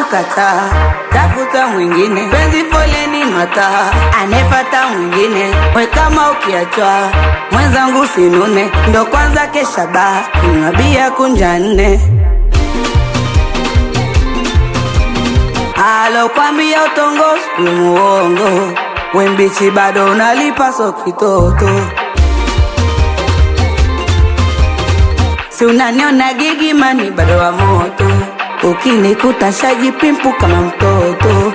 kukataa, tafuta mwingine, penzi foleni mataa, anefata mwingine, we kama ukiachwa mwenzangu sinune, ndo kwanza kesha baa, kunywa bia kunja nne alokwambia utongozi we muongo, we mbichi bado unalipa so kitoto si unaniona gigimani bado wa moto, ukinikuta shajipimpu kama mtoto,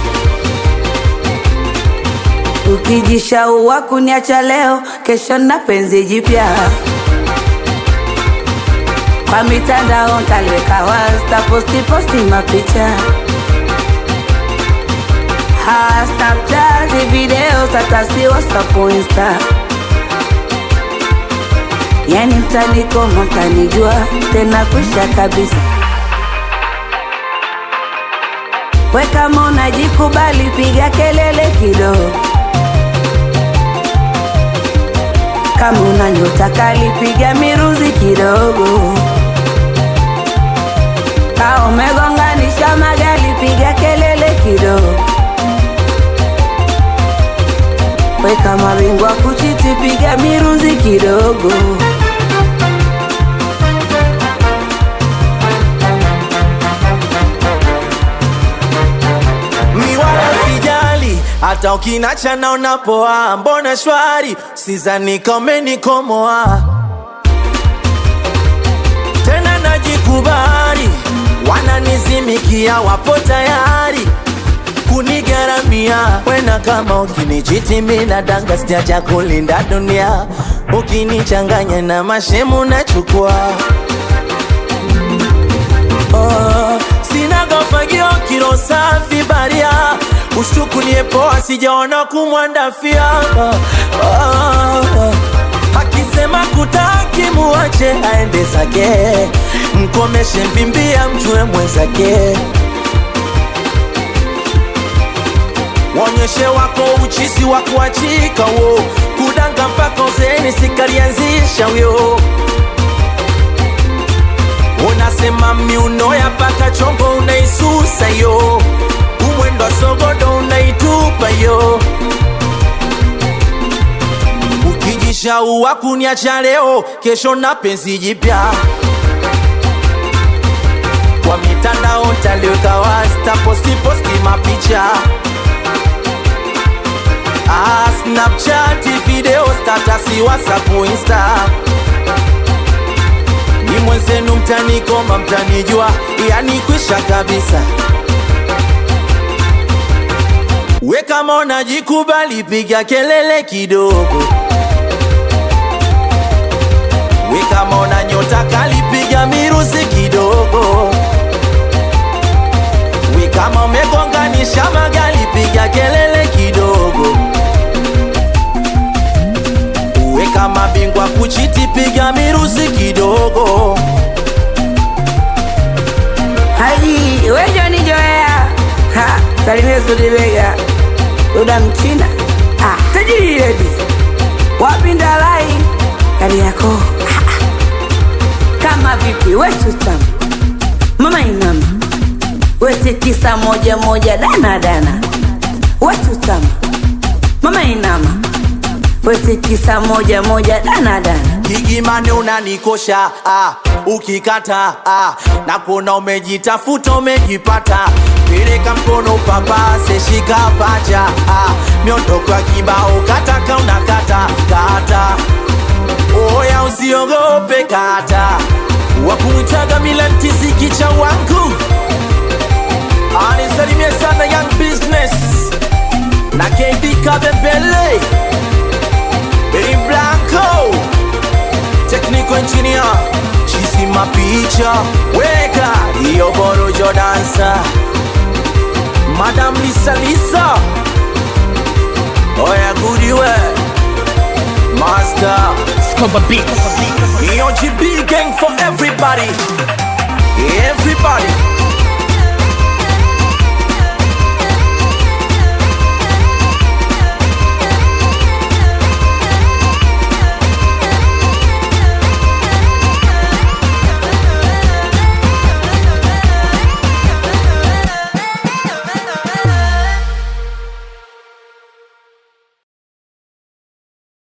ukijishaua kuniacha leo, kesho na penzi jipya kwa mitandao ntaliweka wasta posti posti mapicha ha Snapchat video tatasi WhatsApp Insta yani mtanikoma mtanijua tena kwisha kabisa we kama unajikubali piga kelele kidogo kama una nyota kali piga miruzi kidogo ka umegonganisha magari piga kelele kidogo we kama bingwa kuchiti piga miruzi kidogo mi wala sijali hata ukinacha naona poa mbona shwari sizani kamenikomoa tena najikubali wananizimikia wapo tayari kunigaramia wena kama ukinichiti mina danga sijaja kulinda dunia ukinichanganya na mashemu nachukua oh, sina gofagio kilo safi baria ushtukulie poa sijaona kumwandafia oh, oh, akisema kutaki muache aende zake mkomeshe mvimbia mjue mwenzake Wonyeshe wako uchisi wa kuachika wo kudanga mpaka uzeni sikalianzisha wyo unasema miuno ya paka chongo unaisusa yo umwendo wa sogodo unaitupa yo ukijishaua kuniacha leo kesho na penzi jipya kwa mitandao ntaliweka wasta posti posti mapicha Ah, Snapchat, video, status, WhatsApp, Insta. Ni mwenzenu mtanikoma, mtanijua, yani kwisha kabisa. We kama unajikubali, piga kelele kidogo. We kama una nyota kali, piga miruzi kidogo. We kama umegonganisha magari, piga kelele kidogo. We kama bingwa kuchiti, piga miruzi kidogo. haji wejoni joea ha salimia sudibega uda mchina ah, tajiri redi wapinda lai kari yako Ah, ah. kama vipi wechutam mama inama wetikisa moja moja dana dana wechutam mama inama wetikisa moja moja dana dana Gigimani unanikosha ah, ukikata ah, na kuona umejitafuta umejipata, peleka mkono papase, shika pacha ah, miondoko ya kibao kataka unakata kata, oya usiogope kata, wakumwitaga Milan kicha wangu anisalimie sana Young Business na KB Kabembele Benny Blanco Technical engineer Chisi mapicha Weka Iyo borojo dansa Madam Lisa Lisa Oya goodiwe Master Scoba Beats. Iyo GB gang for everybody Everybody